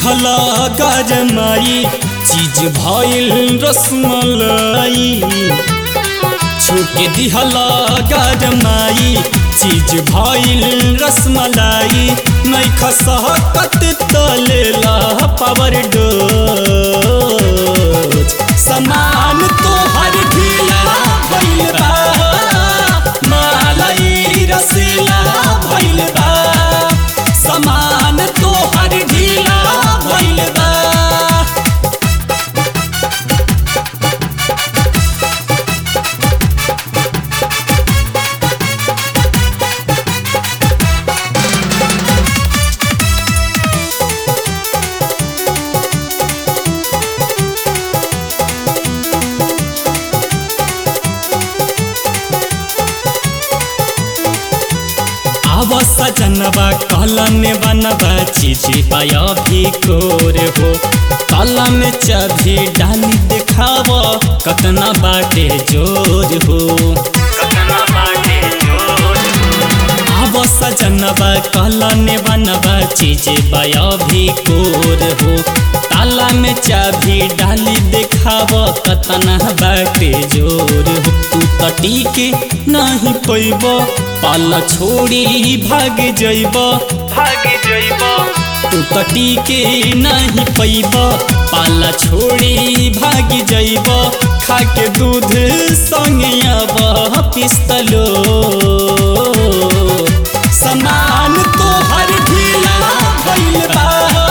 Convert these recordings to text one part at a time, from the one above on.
दिहला गरमाई चीज भइल रसमलाई छुके दिहला गरमाई चीज भइल रसमलाई नहीं खसहकत तलेला पावर डोज समान तोहर ढीला भइल बा मालाई रसीला भइल बा समान तोहर ढीला भइल बा आवा सजनबा कलने बनबा चिची पाया भी कोर हो कला में चभी डाली दिखाव कतना बाटे जोर हो कतना बाटे जोर आवा सजनबा कलने बनबा चिची पाया भी कोर हो ताला में चाभी डाली दिखाव कतना बाटे जोर हो तू तटी के नहीं पैब पाला छोड़ी भाग जइब भाग जइब तू तटी के नहीं पैब पाला छोड़ी भाग जइब खा के दूध संगे अब पिस्तलो समान तोहर ढीला भइल बा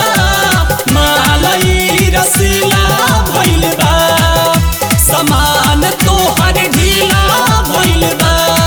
मालई रसीला भइल बा समान तोहर ढीला भइल बा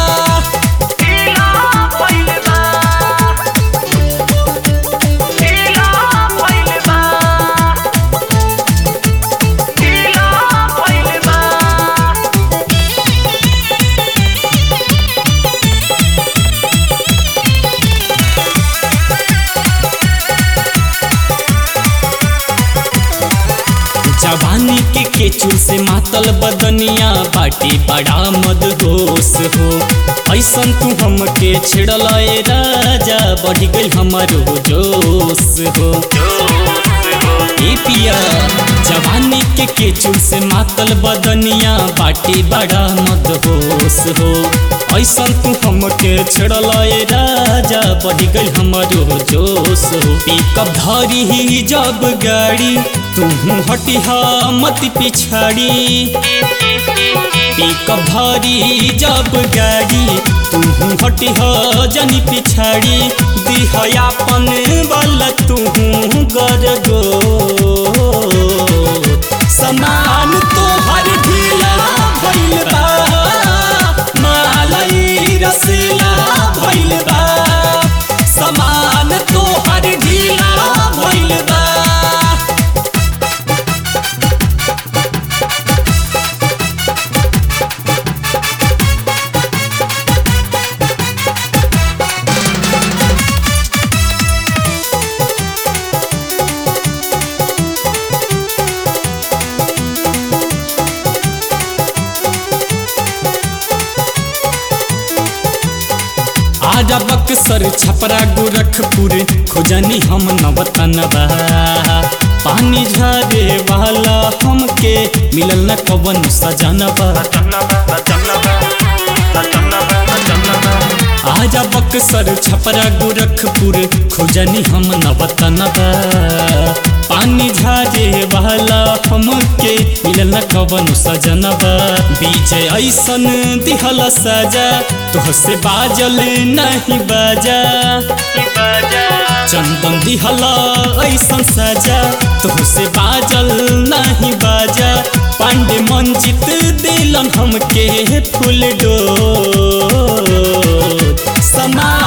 जवानी के केचुल से मातल बदनिया बाटी बड़ा मदहोश हो ऐसन तू हमके छिड़ल ए राजा बढ़ गई हमारो जोश हो ए पिया जवानी के केचुल से मातल बदनिया बाटी बड़ा मदहोश हो ऐसन तू हमके छिड़ल ए राजा बढ़ गई हमारो जोश हो पिकअप धरी ही जब गाड़ी तू हटिहा मत पिछाड़ी पिकअप धरी जब गाड़ी तू हटिहा जनी पिछाड़ी दिहयापन वाला तू गर गो समान तोहर ढीला भइल बा मालई रसीला भइल बा समान तोहर ढीला भइल बा आजा बक्सर छपरा गोरखपुर खोजनी हम नवतनबा पानी झरे वाला हमके मिलल न कवन सजनबा आजा बक्सर छपरा गोरखपुर खोजनी हम नवतनबा पानी झारे वाला हमके मिलल न कवन सजनबा विजय ऐसन दिहल सजा तोहसे बाजल नहीं बाजा चंदन दिहला ऐसन सजा तोहसे बाजल नहीं बाजा पांडे मंजित दिलन हमके फूल डो समा